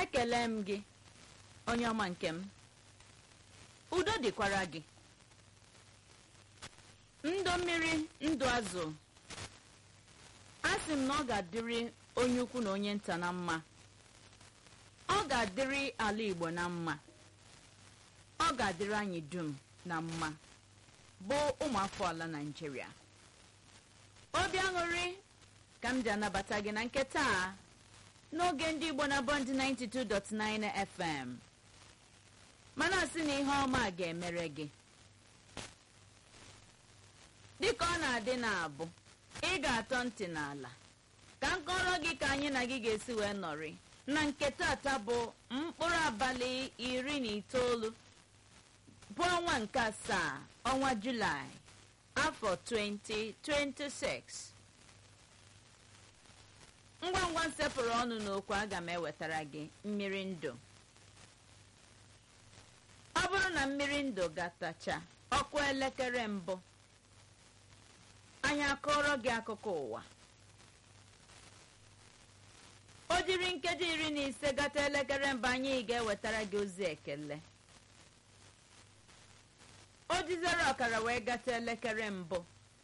ekele m gị onye ọma nke m udo dịkwara gị ndụ mmiri ndụ azụ a sị m na ọ ga-adịrị onye ukwu na onye nta na mma ọ ga-adịrị ala igbo na mma ọ ga-adịrị anyị dum na mma bụ ụmụafọ ala naijiria obi aṅụrị ka m ji anabata gị na nke taa n'oge ndị igbo na bọnd 92.9 fm mana asị na ihe ọma ga-emere gị dịka ọ na-adị na-abụ ị ga-atọ ntị n'ala ka m kọrọ gị ka anyị na gị ga-esi wee nọrị na nke tata bụ mkpụrụ abalị iri na itoolu bụ ọnwa nke asaa ọnwa julaị afọ 2026 ngwa ngwa nsepụrụ ọnụ n'okwu aga m ewetara gị mmiri ndụ ọ bụrụ na mmiri ndụ gatacha ọkụ elekere mbụ anyị akọrọ gị akụkọ ụwa o jiri nkeji iri na ise gata elekere mbụ anyị ga-ewetara gị ozi ekele o jizere ọkara wee gata elekere mbụ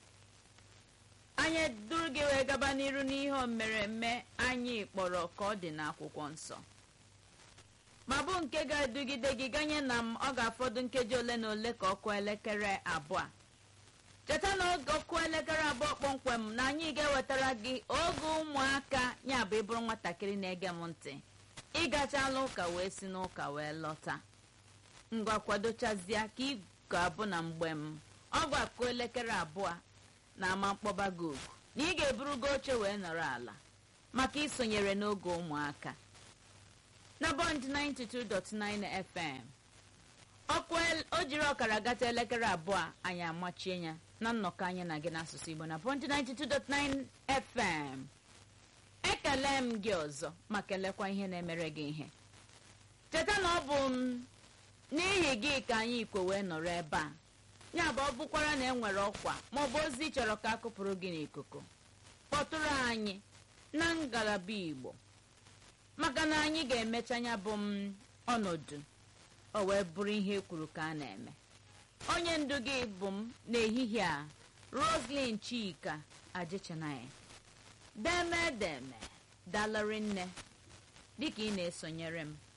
anyị duru gị wee gaba n'iru n'ihe omereme anyị kpọrọ ka ọ dị n'akwụkwọ nsọ ma bụ nke ga-edugide gị ganye na m ọ ga-afọdụ nkeji ole na ole ka ọkụ elekere abụọ cheta na oge ọkụ elekere abụọ kpọmkwem na anyị ga-ewetara gị oge ụmụaka ya bụ ịbụrụ nwatakịrị na-ege m ntị ịgachala ụka wee si n'ụka wee lọta ngwa kwadochazie ka ị ga-abụ na mgbe m ọgụ akụ elekere abụọ na ama mkpọba gị ogu na ị ga-eburugo oche wee nọrọ ala maka isonyere n'oge ụmụaka na bọnd 92.9 fm ọkụ o jiri ọkara gata elekere abụọ anyị amachie ya na nnọkọ anyị na gị n'asụsụ igbo na bọnd 92.9 fm ekele m gị ọzọ ma kelekwa ihe na-emere gị ihe cheta na ọ bụ m n'ihi gị ka anyị ikwe wee nọrọ ebe a ya bụ ọ bụkwara na enwere ọkwa maọbụ ozi chọrọ ka akụpụrụ gị n'ikuku kpọtụrụ anyị na ngalaba igbo maka na anyị ga-emecha ya bụ m ọnọdụ o wee bụrụ ihe ekwuru ka a na-eme onye ndu gị bụ m n'ehihie a roslyn chika ajichanaya deme deme dalari nne dịka ị na-esonyere m